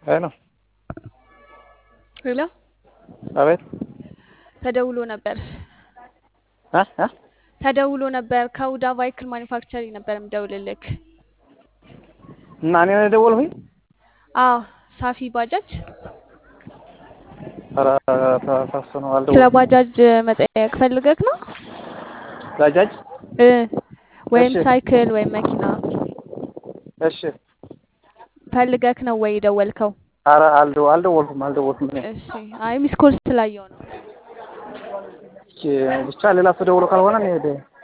ሄሎ ሄሎ አቤት ተደውሎ ነበር እ እ ተደውሎ ነበር ከሁዳ ቫይክል ማኒፋክቸሪንግ ነበር የምደውልልክ። እና እኔ ነው የደወልኩኝ? አዎ ሳፊ ባጃጅ ኧረ ተሳስቶ ነው ስለ አልደወልኩም። ባጃጅ መጠየቅ ፈልገክ ነው ባጃጅ እ ወይም እሺ ሳይክል ወይም መኪና እሺ። ፈልገክ ነው ወይ የደወልከው? ኧረ አልደ- አልደወልኩም አልደወልኩም እኔ እሺ አይ ሚስ ኮል ስላየው ነው። ብቻ ሌላ ሰው ደውሎ ካልሆነ እኔ